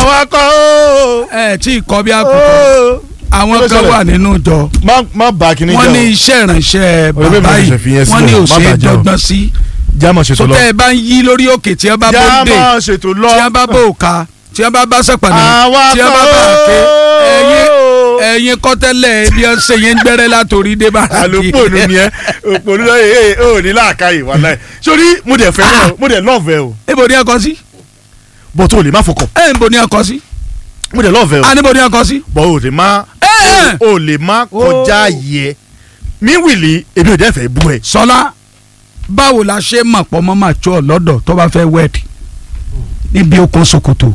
àwa kọ́ ó. ẹ tí ì kọ́ bí àkùkọ ó. àwọn Kí ló kan ṣẹlẹ̀? wà nínú ìjọ má má bá kinní wọ́n jẹ́ ní o. iṣẹ́ ìránṣẹ́ Ọ̀rẹ́ mi bàbá ò yìí ṣe fi yẹn wọ́n ní sílẹ̀, má òṣèré bàjẹ́ o. dọ́gbọ́n sí jámọ̀ ṣètò tó lọ. tẹ́ ẹ bá ń yí lórí òkè tí ẹ bá bó dé jámọ̀ ṣètò lọ. tí ẹ bá bó òka tí ẹ bá bá sẹ̀pàdé àwa tí ẹ kọ́ bá bá àké ẹ̀yin ó. ẹ̀yin kọ́tẹ́lẹ̀ bí ẹ ṣe yẹn ń gbẹ́rẹ́ látòrí dé bá àlòpọ̀nù ni ẹ òpònú lọ ẹ ẹ ò ní láàkáyè wàláhì sórí mo dẹ̀ fẹ́ràn mo dẹ̀ lọ́ọ̀fẹ́ o níbo ni ẹ kọ sí bọ́ tó o lè má fọkàn ẹ níbo ni ẹ kọ sí mo dẹ̀ lọ́ọ̀fẹ́ o a níbo ni ẹ kọ sí. bọ́ o lè má ẹ ẹ o lè má kọjá yẹ mi wìlì èmi ò dẹ́ fẹ́ bú ẹ. sọlá báwo la ṣe mọ̀ pọ̀ mọ́ máa tó ọ lọ́dọ̀ tó bá fẹ́ wẹ́ẹ̀dì níbi okùn ṣòkòtò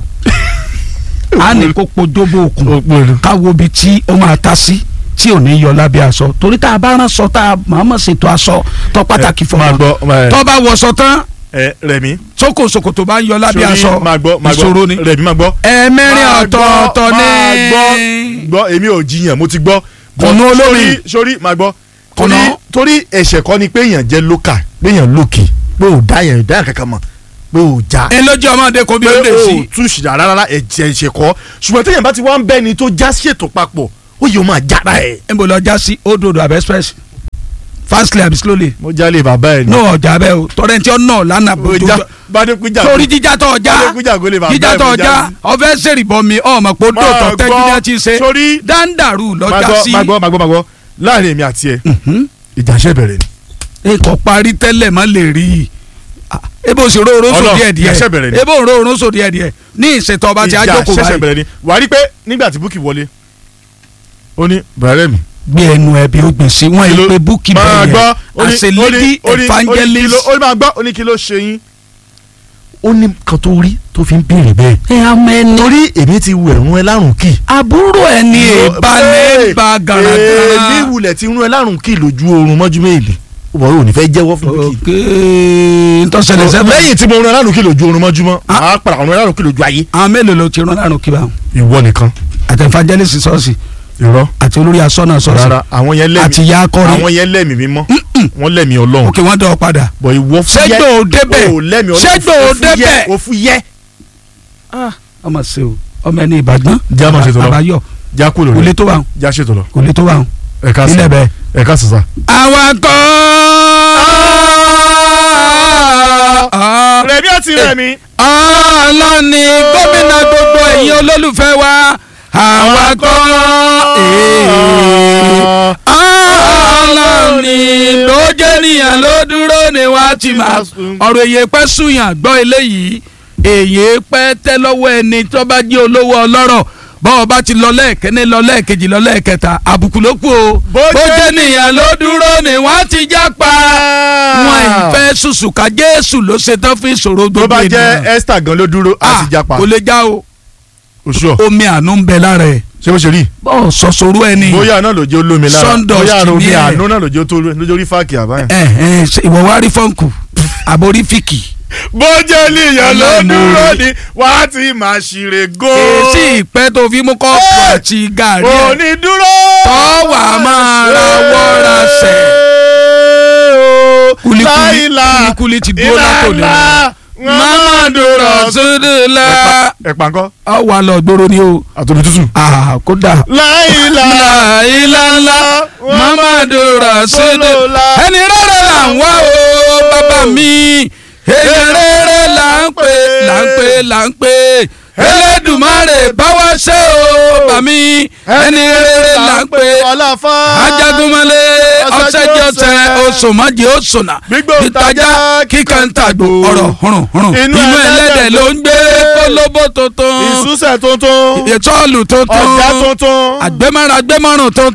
a ní kó pojóbó okùn òpònú. káwo ibi tí ó máa ta sí tí ò ní yọ lábẹ́ aṣọ torí tá a bá rán sọ tá a máa mọ̀ ṣètò aṣọ tó pàtàkì fún máa wa gbọ́ máa- tó bá wọṣọ tán ẹ Rẹ̀mí sókò ṣòkòtò bá ń yọ lábẹ́ sórí aṣọ máa gbọ́ máa ìṣòro ni gbọ́ Rẹ̀mí máa gbọ́. ẹ̀ẹ̀mẹ́rin Máa gbọ́, ọ̀tọ̀ọ̀tọ̀ ní máa gbọ́ gbọ́ èmi ò jiyàn mo ti gbọ́. Kùnú olómi. sórí sórí máa gbọ́ torí Kùnú. torí ẹ̀ṣẹ̀ kọ́ ni pé èèyàn jẹ́ lókà pé èèyàn lókè pé ò dá yẹn dá yẹn kankan mọ̀ pé ò já ẹ lójú ọmọdé kò bí pé ó lè ò sí tún ṣìdá rárá ẹ̀jẹ̀ ẹ̀ṣẹ̀ kọ́ ṣùgbọ́n téèyàn bá ti wá ń bẹ́ni tó já ṣètò papọ̀ ó yẹ ó máa jára ẹ̀. ẹ bò lọ já sí odòdó àbẹ express fastly àbí slowly mo jálè bàbá ẹ̀ ní ọjà bẹ o tọrẹ tí ó nà lánàá bò tó jọ bádékújà torí jíjà tó ọjà bádékújà kò lè bàbá ẹ̀ jíjà tó mo ọjà já sí. ọfẹ sèrìbọ mi ọmọ pé ó Máa dòtọ tẹjú gbọ́, ní ẹ ti ṣe sórí- dáńdàrú máa lọjà gbọ́ sí máa gbọ́ máa gbọ́ máa gbọ́ láàrin èmi àti ẹ ìjà ṣe bẹ̀rẹ̀ ni. ikọ̀ parí tẹ́lẹ̀ má lè rí i Ah, ebo sì ró orósò Ọlọ́run, díẹ̀ díẹ̀ ìyàsẹ́ bẹ̀rẹ̀ ni. ebo ró orósò díẹ̀ díẹ̀ ní ìṣètò ọba tí a ìjà jókòó ṣẹ̀ṣẹ̀ báyìí bẹ̀rẹ̀ ni wàá rí pé nígbà tí búkì wọlé ó ní bẹ̀rẹ̀ mi. gbé ẹnu ẹbí ó gbè sí wọn yìí pé búkì máa bẹ̀rẹ̀ gbọ́ ó ní- as a ó ní- lady ó ní- ó ní kí ló- evangelist ó ní máa gbọ́ ó ní kí ló ṣe yín. ó ní kan tó rí tó fi ń béèrè bẹ́ẹ̀. ẹ àmọ́ ẹni torí èmi ti wù ẹ̀rún ẹ lárùn kì. àbúrò ẹni ìbálẹ̀ bá èmi gàràgàrà. wulẹ̀ ti rún ẹ lárùn kì lójú oorun mọ́jú méèlì. ó bọ̀ ò ní fẹ́ jẹ́wọ́ fún búkì. òkè ntọ́sẹ̀lẹ̀ sẹ́fẹ̀. lẹ́yìn tí mo rún ẹ lárùn kì lójú oorun mọ́jú mọ́ Ah. màá padà rún ẹ lárùn kì lójú ayé. àwọn mélòó ló ti rán lárùn kí báwọn. ìwọ nìkan. àti evangelist sọ́ọ̀sì irọ́ àti olórí asọ́nà sọ́ọ̀sì rárá àwọn yẹn lẹ́mìí àti ìyá akọrin. àwọn yẹn lẹ́mìí mímọ́ wọ́n lẹ́mìí ọlọ́run òkè wọ́n dọ̀ ọ́ padà. bọ̀ ìwọ fúyẹ́ ṣẹ́gbẹ́ ò débẹ̀ o lẹ́mìí ọlọ́run ṣẹ́gbẹ́ ò débẹ̀. o fúyẹ́. ọmọ ṣe o ọmọ ẹni ìbàdàn. Já máa ṣètò lọ. àbáyọ já kó kò lórí lè tó báwọn já ṣètò lọ kò lè tó báwọn. ẹ̀ka ilẹ̀ bẹ́ẹ̀. ẹ̀ka sọ̀sà. awakọ̀. rẹ̀mí àti rẹ̀mí. ọlọ́ni gómìnà gbogbo ẹ̀yin olólùfẹ́ wa awakọ̀. ọlọ́ni ló jẹ́ níyàn ló dúró ni wàá ti máa ọ̀rọ̀ èyí pẹ́ sùyàn gbọ́ eléyìí èyí pẹ́ tẹ́ lọ́wọ́ ẹni tó bá jẹ́ olówó ọlọ́rọ̀ bọ́ọ̀ bá ti lọ lẹ́ẹ̀kẹ́ni lọ lẹ́ẹ̀kejì lọ lẹ́ẹ̀kẹta àbùkù ló kù o Bó bó jẹ́ jẹ́ nìyàn ló dúró ni wọ́n ti já pa wọn ìfẹ́ sùsùkà jésù ló ṣe tán fún ìṣòro tó gbogbo bá jẹ́ ènìyàn Esther gan ló dúró á sì japa kò lè já o oṣù ọ̀ omi àánú ń bẹ lára ẹ̀ ṣé bó ṣe rí. bọ́ọ̀ sọ̀sọ̀rọ̀ ẹni bóyá náà ló jẹ́ olómi lára Sawdust bóyá àrùn omi ni ẹ̀. àánú náà ló jẹ́ tó lójú orí fáàkì àbáyà. ẹ̀ ẹ̀ ṣe ìwọ wá rí fọ́ǹkù àbórí fíkì bó jẹ́ níyàn ló Ọlọ́run dúró orí. ni wàá ti máa ṣìrè gó. èsì ìpẹ́ tó fi mú kọ́ọ̀pù Ẹ̀. àti gàrí ẹ̀ òní dúró. tọ́wà máa ra wọ́ra sẹ̀. Kulikuli- láìla kulikuli ti dúró látòní. ìlànà mamadu rasulillah ẹ̀pà ńkọ́ ọ wà lọ gbòòrò ni o àtòbí tútù. Ah, kódà. láìla láìláńlá mamadu rasulillah ẹni rere là ń wá o bàbá mi èyí rere là ń pè là ń pè là ń pè Elédùmarè bá wa ṣe o bàbá mi ẹni rere là ń pè ọlọ́fà ajagunmọ́lé ọ̀sẹ̀jọsẹ̀ oṣùmọ́jì oṣùnà Gbígbó ìtajà tajà, kíkà ń tàgbò ọ̀rọ̀ hùrùn hùrùn Inú inú ẹlẹ́dẹ̀ ẹlẹ́dẹ̀ ló ń gbé kólóbó tuntun ìsúsẹ̀ tuntun ìtọ́ọ̀lù tuntun ọ̀gá tuntun àgbẹ̀mọ́ra àgbẹ̀mọ́rùn tuntun.